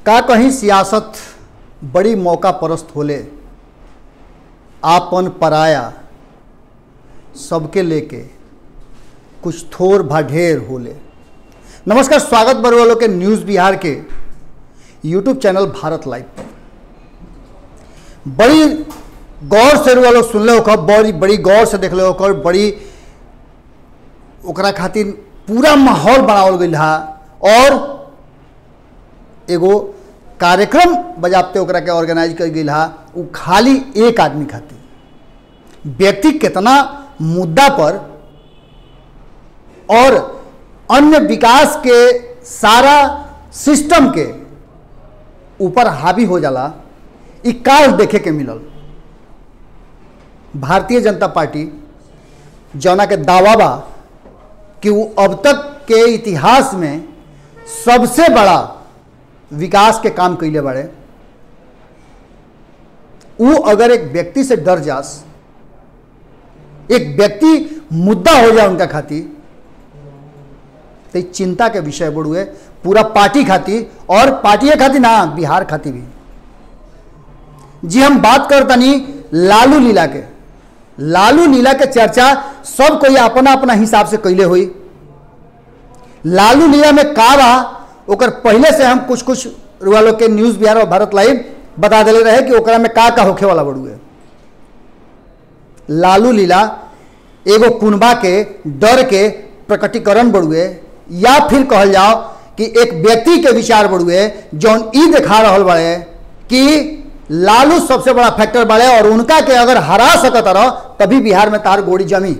का कहीं सियासत बड़ी मौका परस्त होले आपन पराया सबके लेके कुछ थोर भाढेर होले नमस्कार स्वागत बर वालों के न्यूज़ बिहार के यूट्यूब चैनल भारत लाइव पर बड़ी गौर से वालों सुन ले होकर बड़ी बड़ी गौर से देख ले होकर बड़ी ओकरा खातिर पूरा माहौल बनावल गई हा और एगो कार्यक्रम बजाबते ओकरा के ऑर्गेनाइज कर गई हा वो खाली एक आदमी खातिर व्यक्ति कितना मुद्दा पर और अन्य विकास के सारा सिस्टम के ऊपर हावी हो जाला ई काल देखे के मिलल भारतीय जनता पार्टी जौना के दावा बा कि वो अब तक के इतिहास में सबसे बड़ा विकास के काम कैले बाड़े वो अगर एक व्यक्ति से डर जास एक व्यक्ति मुद्दा हो जाए उनका खातिर तो ई चिंता के विषय बढ़ुए पूरा पार्टी खातिर और पार्टी खातिर ना बिहार खातिर भी जी हम बात करतनी लालू लीला के लालू लीला के चर्चा सब कोई अपना अपना हिसाब से कैले हुई लालू लीला में का बा ओकर पहले से हम कुछ कुछ रुआ के न्यूज़ बिहार और भारत लाइव बता दिले रहे कि ओकरा में का का होखे वाला बड़ुए लालू लीला एगो कुनबा के डर के प्रकटीकरण बड़ुए या फिर कहल जाओ कि एक व्यक्ति के विचार बड़ुए जौन ई दिखा रहा बड़े कि लालू सबसे बड़ा फैक्टर बढ़े और उनका के अगर हरा सकत रहो तभी बिहार में तार गोड़ी जमी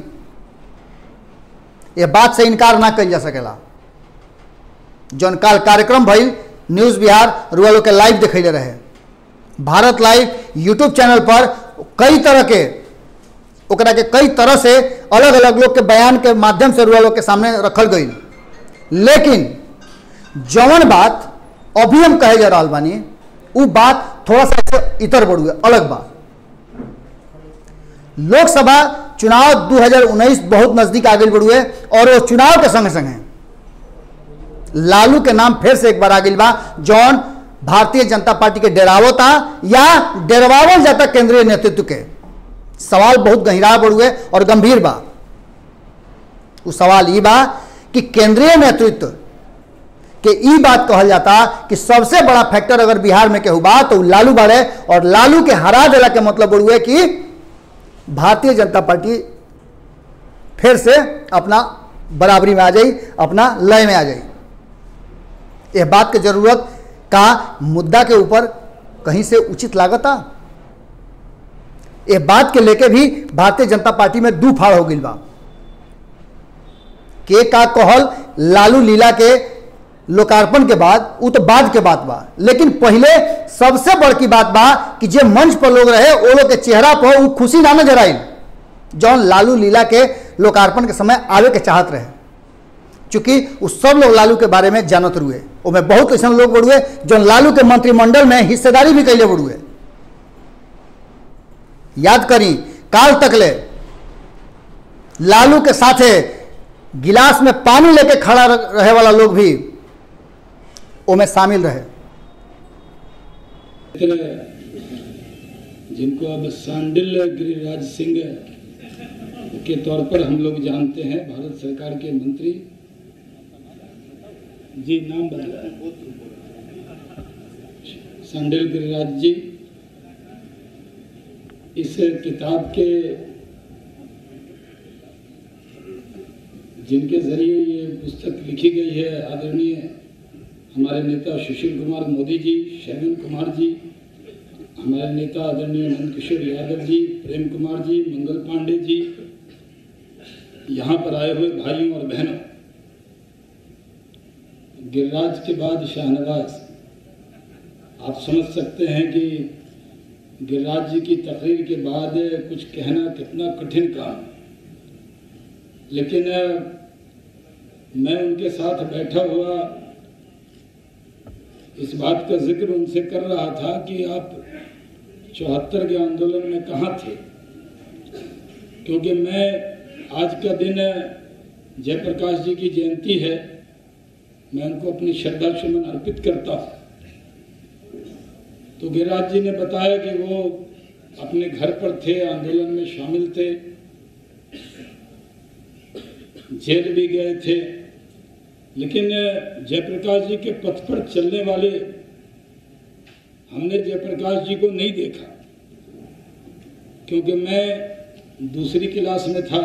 ये बात से इनकार ना कल जा सकेला जौन काल कार्यक्रम भइल न्यूज़ बिहार रुआ के लाइव दिखैले रहे भारत लाइव यूट्यूब चैनल पर कई तरह के ओकरा के कई तरह से अलग अलग लोग के बयान के माध्यम से रुआ लोग के सामने रखल गई लेकिन जौन बात अभी हम कहे जा रहा बानी वो बात थोड़ा सा ऐसे इतर बढ़ुए अलग बात लोकसभा चुनाव 2019 बहुत नजदीक आ गई बढ़ुए और वो चुनाव के संगे संगे लालू के नाम फिर से एक बार आ गई बा जौन भारतीय जनता पार्टी के डेरावता या डेरवावल जाता केंद्रीय नेतृत्व के सवाल बहुत गहरा बढ़ुए और गंभीर बा वो सवाल ये बा कि केंद्रीय नेतृत्व कि ई बात कहल जाता कि सबसे बड़ा फैक्टर अगर बिहार में केहू बा तो लालू बाड़े और लालू के हरा देला के मतलब बड़ुए कि भारतीय जनता पार्टी फिर से अपना बराबरी में आ जाई अपना लय में आ जाई यह बात के जरूरत का मुद्दा के ऊपर कहीं से उचित लागता यह बात के लेके भी भारतीय जनता पार्टी में दू फाड़ हो गई बा के का कहल लालू लीला के लोकार्पण के बाद वो तो बाद के बात बा लेकिन पहले सबसे बड़की बात बा कि जे मंच पर लोग रहे वो लोग के चेहरा पर वो खुशी ना नजर आई जौन लालू लीला के लोकार्पण के समय आवे के चाहत रहे चूंकि वो सब लोग लालू के बारे में जानत रुए उसमें बहुत ऐसा लोग बढ़ुए जो लालू के मंत्रिमंडल में हिस्सेदारी भी कैले बढ़ुए याद करी काल तक ले लालू के साथे गिलास में पानी लेके खड़ा रहे वाला लोग भी में शामिल रहे जिनको अब सांडिल गिरिराज सिंह के तौर पर हम लोग जानते हैं भारत सरकार के मंत्री जी नाम बदला सांडिल गिरिराज जी इस किताब के जिनके जरिए ये पुस्तक लिखी गई है आदरणीय हमारे नेता सुशील कुमार मोदी जी शैवन कुमार जी हमारे नेता आदरणीय नंद किशोर यादव जी प्रेम कुमार जी मंगल पांडे जी यहाँ पर आए हुए भाइयों और बहनों गिरिराज के बाद शाहनवाज आप समझ सकते हैं कि गिरिराज जी की तकरीर के बाद कुछ कहना कितना कठिन काम लेकिन मैं उनके साथ बैठा हुआ इस बात का जिक्र उनसे कर रहा था कि आप चौहत्तर के आंदोलन में कहाँ थे क्योंकि मैं आज का दिन जयप्रकाश जी की जयंती है मैं उनको अपनी श्रद्धा सुमन अर्पित करता हूँ तो गिरिराज जी ने बताया कि वो अपने घर पर थे आंदोलन में शामिल थे जेल भी गए थे लेकिन जयप्रकाश जी के पथ पर चलने वाले हमने जयप्रकाश जी को नहीं देखा क्योंकि मैं दूसरी क्लास में था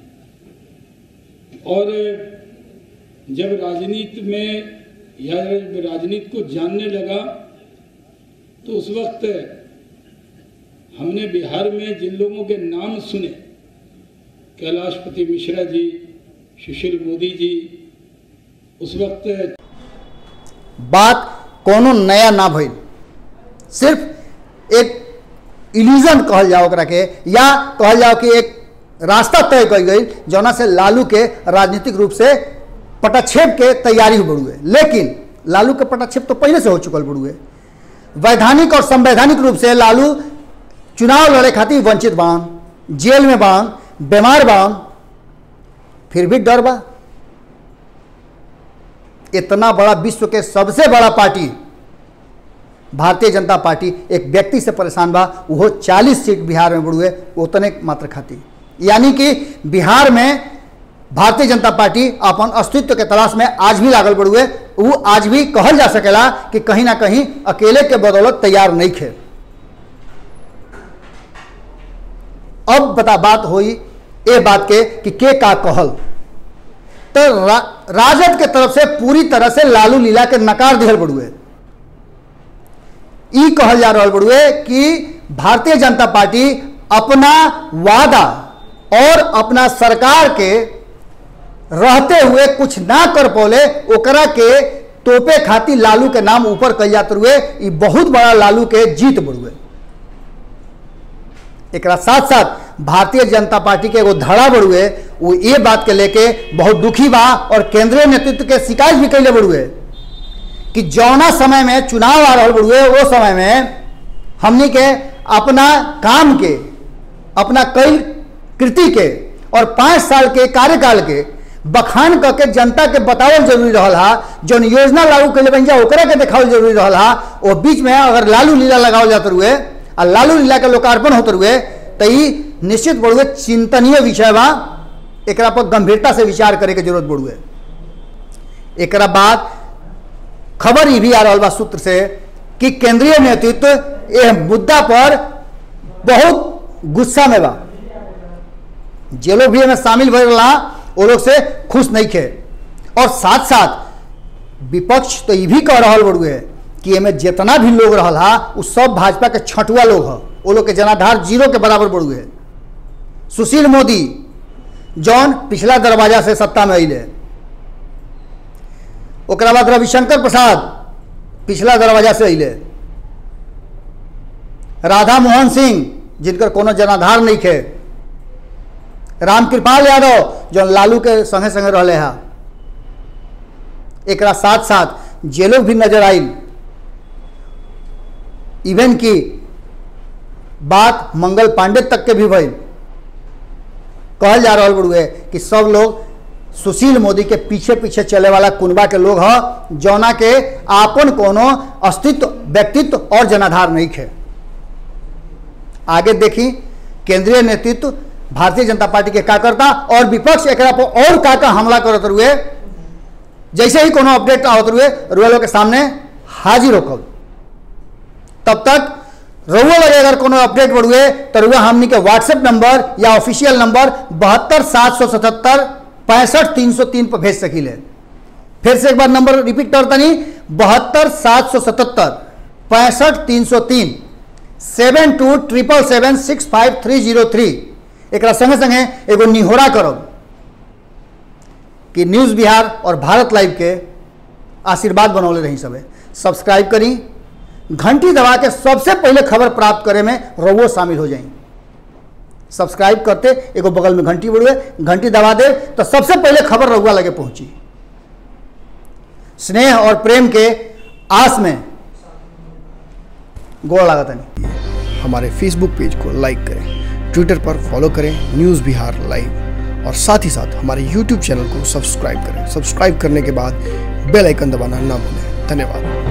और जब राजनीति में या जब राजनीति को जानने लगा तो उस वक्त हमने बिहार में जिन लोगों के नाम सुने कैलाशपति मिश्रा जी सुशील मोदी जी उस वक्त बात कोनो नया ना भइल सिर्फ एक इल्यूजन कहल जाओ ओकरा के या कहल जाओ कि एक रास्ता तय कल गई जौना से लालू के राजनीतिक रूप से पटाक्षेप के तैयारी हो बढ़ुए लेकिन लालू के पटाक्षेप तो पहले से हो चुकल बढ़ुए वैधानिक और संवैधानिक रूप से लालू चुनाव लड़े खातिर वंचित बान जेल में बान बीमार बान फिर भी डर बा इतना बड़ा विश्व के सबसे बड़ा पार्टी भारतीय जनता पार्टी एक व्यक्ति से परेशान बा वो 40 सीट बिहार में बढ़ुए उतने मात्र खाती यानी कि बिहार में भारतीय जनता पार्टी अपन अस्तित्व के तलाश में आज भी लागल बढ़ुए वो आज भी कहल जा सकेला कि कहीं ना कहीं अकेले के बदौलत तैयार नहीं खे अब बता बात हुई ए बात के कि के का कहल तो रा, राजद के तरफ से पूरी तरह से लालू लीला के नकार दिहल बढ़ुए ई कहल जा रहा बढ़ुए कि भारतीय जनता पार्टी अपना वादा और अपना सरकार के रहते हुए कुछ ना कर पौले ओकरा के तोपे खातिर लालू के नाम ऊपर कल जाते हुए ई बहुत बड़ा लालू के जीत बढ़ुए एक साथ साथ भारतीय जनता पार्टी के एगो धड़ा बढ़ुए वो ये बात के लेके बहुत दुखी बा और केंद्रीय नेतृत्व के शिकायत भी कैले बढ़ुए कि जौना समय में चुनाव आ रहा बढ़ुए वो समय में हमनी के अपना काम के अपना कई कृति के और पाँच साल के कार्यकाल के बखान करके जनता के बतावल जरूरी रहल हा जौन योजना लागू कैले बन जा ओकरा के देखावल जरूरी रहल हा वो बीच में अगर लालू लीला लगावल जाते हुए आ लालू लीला के लोकार्पण होते हुए तो ई निश्चित बढ़ुए चिंतनीय विषय बा एकरा पर गंभीरता से विचार करे के जरूरत बढ़ुए एकरा बाद खबर ये भी आ रहा बा सूत्र से कि केंद्रीय नेतृत्व यह मुद्दा पर बहुत गुस्सा में बा जे लोग भी हमें शामिल भर रहा वो लोग से खुश नहीं थे और साथ साथ विपक्ष तो ये भी कह रहा बड़ुए कि एमें जितना भी लोग रहा वो सब भाजपा के छठुआ लोग है वो लोग के जनाधार जीरो के बराबर बड़ुए सुशील मोदी जौन पिछला दरवाजा से सत्ता में अले ओकरा बाद रविशंकर प्रसाद पिछला दरवाजा से अले राधा मोहन सिंह जिनकर कोनो जनाधार नहीं थे रामकृपाल यादव जो लालू के संगे संगे रहे हा एक साथ साथ जे लोग भी नजर आयल इवन की बात मंगल पांडे तक के भी भइल कहल जा रहा बड़ुए कि सब लोग सुशील मोदी के पीछे पीछे चले वाला कुनबा के लोग ह जौना के आपन कोनो अस्तित्व व्यक्तित्व और जनाधार नहीं खे आगे देखी केंद्रीय नेतृत्व भारतीय जनता पार्टी के का करता और विपक्ष एक पर और का का हमला करते हुए जैसे ही कोनो अपडेट आवत हुए रुआ के सामने हाजिर होकर तब तक रउआ लगे अगर कोनो अपडेट बढ़ुए तो रुआ हमनी के व्हाट्सएप नंबर या ऑफिशियल नंबर बहत्तर सात सौ सतहत्तर पैंसठ तीन सौ तीन पर भेज सकीले फिर से एक बार नंबर रिपीट करता नहीं बहत्तर सात सौ सतहत्तर पैंसठ तीन सौ तीन seven two triple seven six five three zero three एक संगे संगे एगो निहोरा करब कि न्यूज़ बिहार और भारत लाइव के आशीर्वाद बनौले रही सबे सब्सक्राइब करी घंटी दबा के सबसे पहले खबर प्राप्त करे में रवो शामिल हो जाए सब्सक्राइब करते एगो बगल में घंटी बढ़ुए घंटी दबा दे तो सबसे पहले खबर रहुआ लगे पहुंची स्नेह और प्रेम के आस में गोड़ लागत नहीं हमारे फेसबुक पेज को लाइक करें ट्विटर पर फॉलो करें न्यूज़ बिहार लाइव और साथ ही साथ हमारे यूट्यूब चैनल को सब्सक्राइब करें सब्सक्राइब करने के बाद बेल आइकन दबाना ना भूलें धन्यवाद